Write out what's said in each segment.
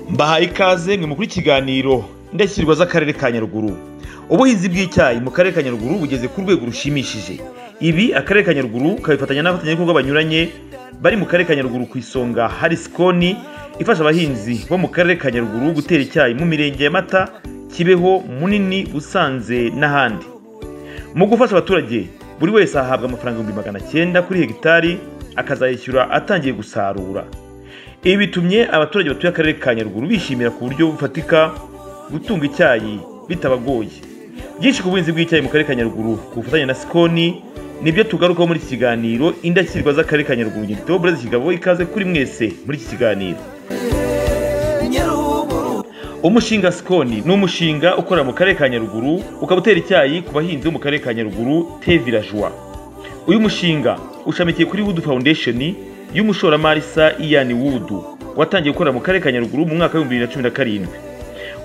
mbahaye ikaze mwe mukuru ikiganiro ndashyirwa z'akarere ka nyaruguru ubuhinzi bw'icyayi mu karere ka nyaruguru bugeze ku rwego rushimishije ibi akarere ka nyaruguru kabifatanya n'abafatanyabikorwa banyuranye bari mu karere ka nyaruguru ku isonga hari sikoni ifasha abahinzi bo mu karere ka nyaruguru gutera icyayi mu mirenge ya mata kibeho munini busanze n'ahandi mu gufasha abaturage buri wese ahabwa amafaranga ibihumbi magana cyenda kuri hegitari akazayishyura atangiye gusarura ibi bitumye abaturage batuye akarere ka nyaruguru bishimira ku buryo bufatika gutunga icyayi bitabagoye byinshi ku buhinzi bw'icyayi mu karere ka nyaruguru ku bufatanye na sikoni nibyo tugarukaho muri iki kiganiro indashyikirwa z'akarere ka nyaruguru ngendo itebo burezi kigabo ikaze kuri mwese muri iki kiganiro umushinga sikoni ni umushinga ukorera mu karere ka nyaruguru ukaba utera icyayi ku bahinzi bo mu karere ka nyaruguru tevirajwa uyu mushinga ushamikiye kuri wudu fawundesheni y'umushoramari sa iyani wudu watangiye gukorera mu karere ka nyaruguru mu mwaka w'ibihumbi bibiri na cumi na karindwi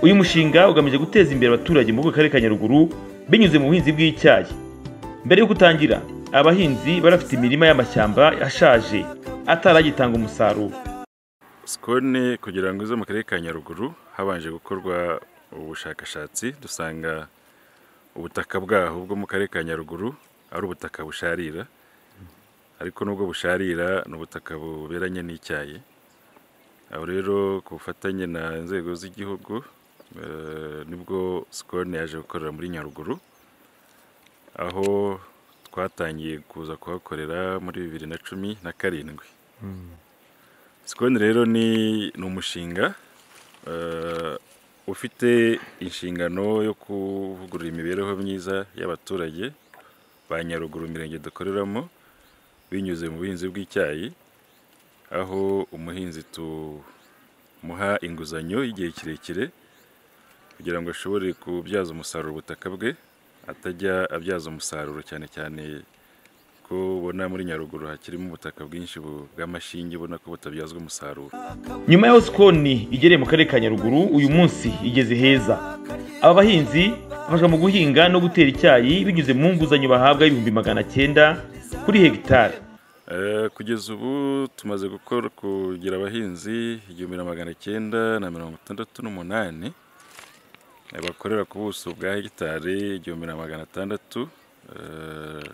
uyu mushinga ugamije guteza imbere abaturage muri ako karere ka nyaruguru binyuze mu buhinzi bw'icyayi mbere yo gutangira abahinzi barafite imirima y'amashyamba ashaje ataragitanga umusaruro sikoni kugira ngo ize mu karere ka nyaruguru habanje gukorwa ubushakashatsi dusanga ubutaka bwaho bwo mu karere ka nyaruguru ari ubutaka busharira ariko nubwo busharira ni ubutaka buberanye n'icyayi aho rero ku bufatanye na inzego z'igihugu eh, nibwo sikoni yaje gukorera muri nyaruguru aho twatangiye kuza kuhakorera muri bibiri na cumi na karindwi sikoni rero ni ni umushinga eh, ufite inshingano yo kuvugurura imibereho myiza y'abaturage ba nyaruguru mirenge dukoreramo binyuze mu buhinzi bw'icyayi aho umuhinzi tumuha inguzanyo y'igihe kirekire kugira ngo ashobore kubyaza umusaruro ubutaka bwe atajya abyaza umusaruro cyane cyane ko ubona muri nyaruguru hakirimo ubutaka bwinshi bu- bw'amashinge ubona ko butabyazwa umusaruro nyuma y'aho sikoni igereye mu karere ka nyaruguru uyu munsi igeze heza aba bahinzi bafashwa mu guhinga no gutera icyayi binyuze mu nguzanyo bahabwa y'ibihumbi magana cyenda kuri hegitari Eh, kugeza ubu tumaze gukora kugira abahinzi igihumbi na magana cyenda na mirongo itandatu n'umunani eh, bakorera ku buso bwa hegitari igihumbi na magana atandatu eh,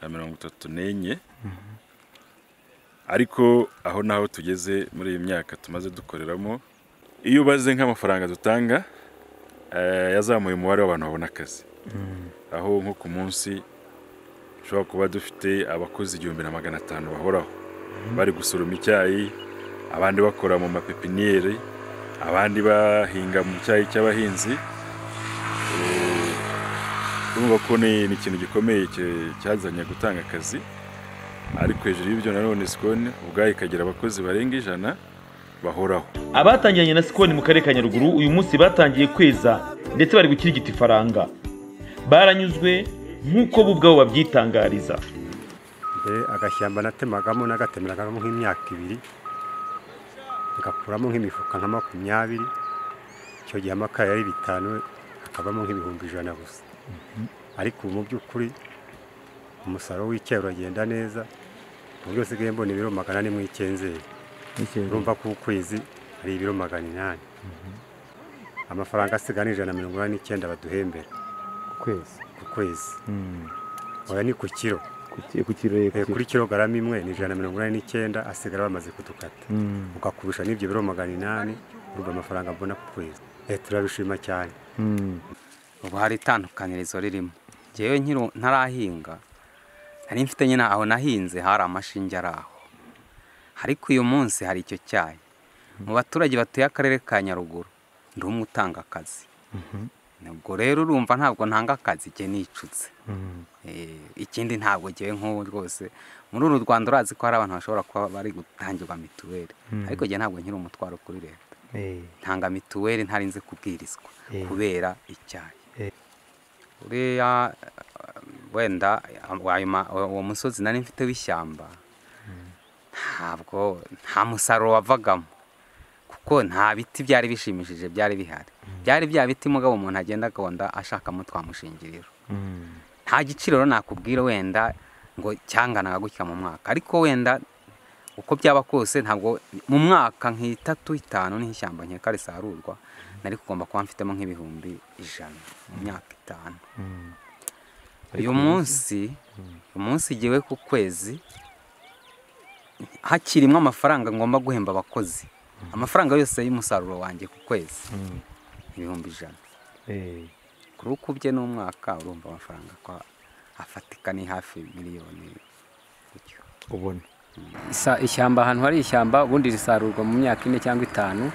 na mirongo itatu n'enye ariko aho naho tugeze muri iyi myaka tumaze dukoreramo iyo ubaze nk'amafaranga dutanga eh, yazamuye umubare w'abantu babona akazi aho nko ku munsi dushobora kuba dufite abakozi igihumbi na magana atanu bahoraho bari gusoroma icyayi abandi bakora mu mapepiniyeri abandi bahinga mu cyayi cy'abahinzi Eh, urumva ko ni ni ikintu gikomeye cye- cyazanye gutanga akazi ariko hejuru y'ibyo nanone sikoni ubwayo ikagira abakozi barenga ijana bahoraho abatangiranye na sikoni mu karere ka nyaruguru uyu munsi batangiye kweza ndetse bari gukirigita ifaranga baranyuzwe nk'uko bo ubwabo babyitangariza mbere agashyamba natemagamo nagatemeragamo nk'imyaka ibiri ngakuramo nk'imifuka nka makumyabiri icyo gihe amakara yari bitanu hakabamo nk'ibihumbi ijana gusa ariko ubu mu by'ukuri umusaruro w'icyayi uragenda neza ku buryo usigaye mbona ibiro magana ane mu icyenzeri urumva ko ukwezi ari ibiro magana inani amafaranga asigaye ni ijana na mirongo inani n'icyenda baduhembera kwezi ku kwezi oya ni ku kiro ku kirere Eh, kuri kilogarama imwe ni ijana na mirongo inani n'icyenda asigara bamaze kudukata ukakubisha n'ibyo biro magana inani urumva amafaranga mbona ku kwezi Eh, turabishima cyane ubu hari itandukanirizo ririmo ngewe nkiri ntarahinga nari mfite nyine aho nahinze hari amashinge ari aho ariko uyu munsi hari icyo cyayi mu baturage batuye akarere ka nyaruguru ndi umwe utanga akazi ubwo rero urumva ntabwo ntanga akazi jye nicutse Eh, ikindi ntabwo ngewe nk'ubu rwose muri uru rwanda urazi ko hari abantu bashobora kuba bari gutangirwa mituweli ariko jye ntabwo nkiri umutwaro kuri leta ntanga mituweli ntari nzi kubwirizwa kubera icyayi uriya eh, wenda eh, wayo ma- uwo musozi nari mfite w'ishyamba ntabwo nta musaruro wavagamo kuko nta biti byari bishimishije byari bihari byari bya biti mugabo umuntu agenda agonda ashakamo twamushingiriro nta giciro rero nakubwira wenda ngo cyanganaga gutya mu mwaka ariko wenda uko byaba kose ntabwo mu mwaka nk'itatu itanu n'ishyamba nkeka risarurwa nari kugomba kuba mfitemo nk'ibihumbi ijana mu myaka itanu uyu munsi umunsi igiwe ku kwezi hakirimo amafaranga ngomba guhemba abakozi amafaranga yose y'umusaruro wanjye ku kwezi ibihumbi ijana kuri uko ubye n'umwaka urumva amafaranga ko afatika ni hafi miliyoni gutyo ubona Isa- ishyamba ahantu hari ishyamba ubundi risarurwa mu myaka ine cyangwa itanu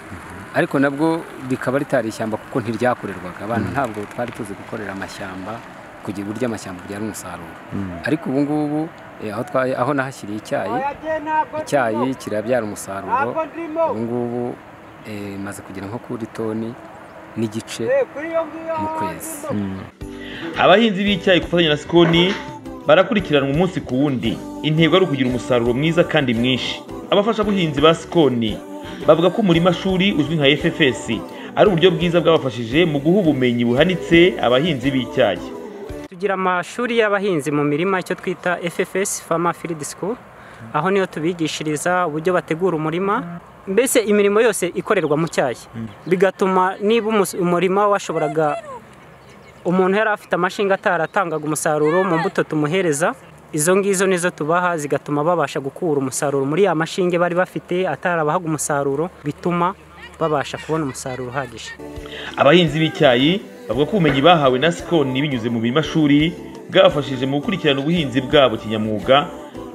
ariko nabwo rikaba ritari ishyamba kuko ntiryakorerwaga abantu ntabwo twari tuzi gukorera amashyamba kugira uburyo amashyamba byara umusaruro ariko ubu ngubu eh, aho twa- aho nahashyiriye icyayi icyayi kirabyara umusaruro ubu ngubu eh, maze kugera nko kuri toni n'igice mu kwezi abahinzi b'icyayi ku bufatanye na sikoni barakurikiranwa umunsi ku wundi intego ari ukugira umusaruro mwiza kandi mwinshi abafashabuhinzi ba sikoni bavuga ko umurima shuri uzwi nka ffs ari uburyo bwiza bwabafashije mu guha ubumenyi buhanitse abahinzi b'icyayi tugira amashuri y'abahinzi mu mirima icyo twita FFS Farmer Field School aho niyo tubigishiriza uburyo bategura umurima mbese imirimo yose ikorerwa mu cyayi bigatuma niba umus- umurima washoboraga umuntu yari afite amashinga ataratangaga umusaruro mu mbuto tumuhereza izo ngizo nizo tubaha zigatuma babasha gukura umusaruro muri ya mashinge bari bafite atarabahaga umusaruro bituma babasha kubona umusaruro uhagije abahinzi b'icyayi bavuga ko ubumenyi bahawe na sikoni binyuze mu mashuri bwabafashije mu gukurikirana ubuhinzi bwabo kinyamwuga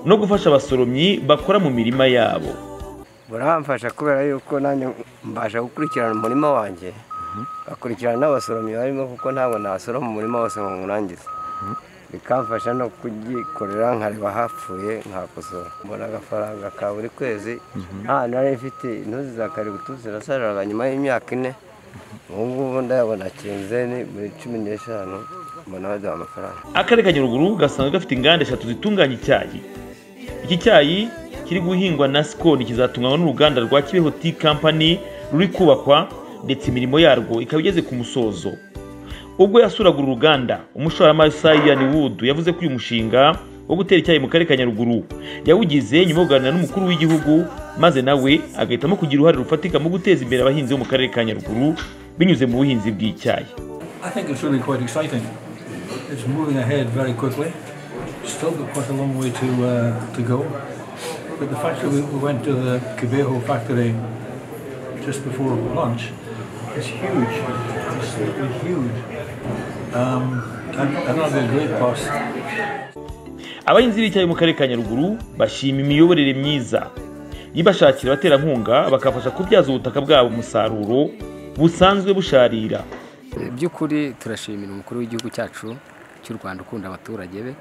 no gufasha abasoromyi bakora mu mirima yabo buramfasha kubera yuko nanjye mbasha gukurikirana umurima wanjye ngakurikirana n'abasoromyi barimo kuko ntabwo nasoroma umurima wose ngo nywurangize bikamfasha no kugikorera nkareba hapfuye nkakosora mbona agafaranga ka buri kwezi nta nari mfite intuzi za kaributu zirasariraga nyuma y'imyaka ine ubu ngubu ndayabona kinzeni buri cumi n'eshanu mbona baduha amafaranga akarere ka nyaruguru gasanzwe gafite inganda eshatu zitunganya icyayi iki cyayi kiri guhingwa na sikoni kizatunganywa n'uruganda rwa kibeho tea company ruri kubakwa ndetse imirimo yarwo ikaba igeze ku musozo ubwo yasuraga uru ruganda umushoramari sayani wudu yavuze ko uyu mushinga wo gutera icyayi mu karere ka nyaruguru yawugize nyuma yo kuganira n'umukuru w'igihugu maze nawe agahitamo kugira uruhare rufatika mu guteza imbere abahinzi bo mu karere ka nyaruguru binyuze mu buhinzi bw'icyayi I think it's really quite exciting. It's moving ahead very quickly. Still got quite a long way to uh, to go. But the fact that we we went to the Cabejo factory just before lunch is huge. It's absolutely huge. Um, and another great cost. abahinzi b'icyayi mu karere ka nyaruguru bashima imiyoborere myiza ibashakira abaterankunga bakabafasha kubyaza ubutaka bwabo umusaruro busanzwe busharira Eh, by'ukuri turashimira umukuru w'igihugu cyacu cy'u Rwanda ukunda abaturage be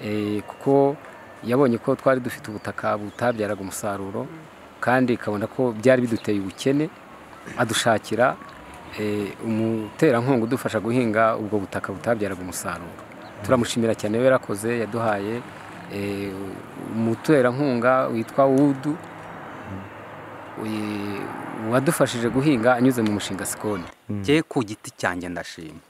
Eh, kuko yabonye ko twari dufite ubutaka butabyaraga umusaruro kandi ikabona ko byari biduteye ubukene adushakira eh, umuterankunga udufasha guhinga ubwo butaka butabyaraga umusaruro turamushimira cyane we yarakoze yaduhaye eh, umuterankunga witwa wudu eh, wadufashije guhinga anyuze mu mushinga sikoni njye ku giti cyanjye ndashima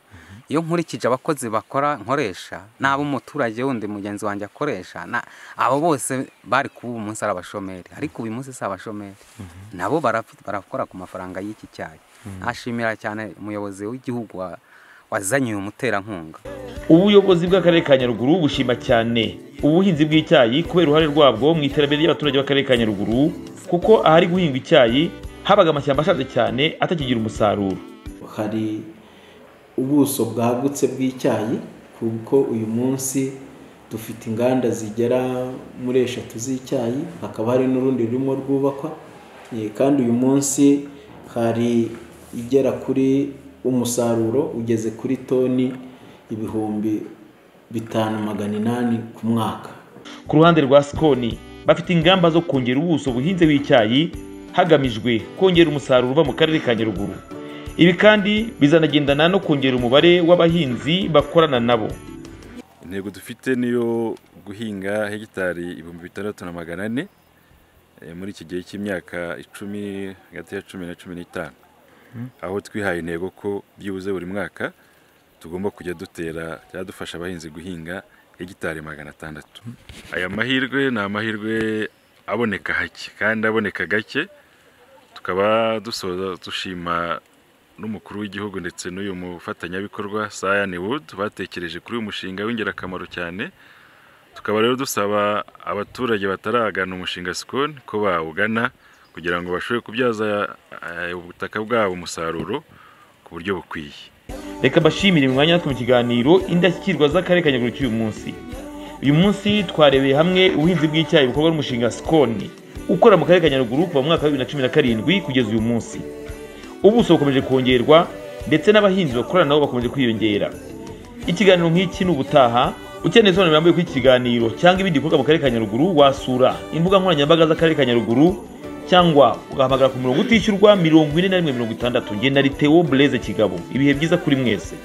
iyo nkurikije abakozi bakora nkoresha n'abo umuturage wundi mugenzi wanjye akoresha na- abo bose bari kuba ubu munsi ari abashomeri ariko uyu munsi si abashomeri nabo barafi- barakora ku mafaranga y'iki cyayi nashimira cyane umuyobozi w'igihugu wa- wazanye uyu muterankunga ubuyobozi bw'akarere ka nyaruguru bushima cyane ubuhinzi bw'icyayi kubera uruhare rwabwo mu iterambere ry'abaturage b'akarere ka nyaruguru kuko ahari guhingwa icyayi habaga amashyamba ashaje cyane atakigira umusaruro hari ubuso bwagutse bw'icyayi kuko uyu munsi dufite inganda zigera muri eshatu z'icyayi hakaba hari n'urundi rurimo rwubakwa Eh, kandi uyu munsi hari igera kuri umusaruro ugeze kuri toni ibihumbi bitanu magana inani ku mwaka ku ruhande rwa sikoni bafite ingamba zo kongera ubuso buhinze w'icyayi hagamijwe kongera umusaruro uva mu karere ka nyaruguru ibi kandi bizanagendana no kongera umubare w'abahinzi bakorana nabo intego dufite niyo guhinga hegitari ibihumbi bitandatu na magana ane eh, muri iki gihe cy'imyaka icumi hagati ya cumi na cumi n'itanu aho twihaye intego ko byibuze buri mwaka tugomba kujya dutera byadufasha abahinzi guhinga hegitari magana atandatu aya mahirwe ni amahirwe aboneka hake kandi aboneka gake tukaba dusoza dushima n'umukuru w'igihugu ndetse n'uyu mufatanyabikorwa sayani wudu batekereje kuri uyu mushinga w'ingirakamaro cyane tukaba rero dusaba abaturage bataragana umushinga sikoni ko bawugana kugira ngo bashobore kubyaza eh, ubutaka bwabo umusaruro ku buryo bukwiye reka mbashimire umwanya natwe mu kiganiro indashyikirwa z'akarere ka nyaruguru cy'uyu munsi uyu munsi twarebeye hamwe ubuhinzi bw'icyayi bukorwa n'umushinga sikoni ukora mu karere ka nyaruguru kuva mu mwaka wa bibiri na cumi na karindwi kugeza uyu munsi ubuso bukomeje kongerwa ndetse n'abahinzi bakorana nabo bakomeje kwiyongera ikiganiro nk'iki ni ubutaha ukeneye ibisobanuro birambuye kuri iki kiganiro cyangwa ibindi bikorwa mu karere ka nyaruguru wasura imbuga nkoranyambaga z'akarere ka nyaruguru cyangwa ugahamagara ku murongo utishyurwa mirongo ine na rimwe mirongo itandatu ngena ritewo bureze kigabo ibihe byiza kuri mwese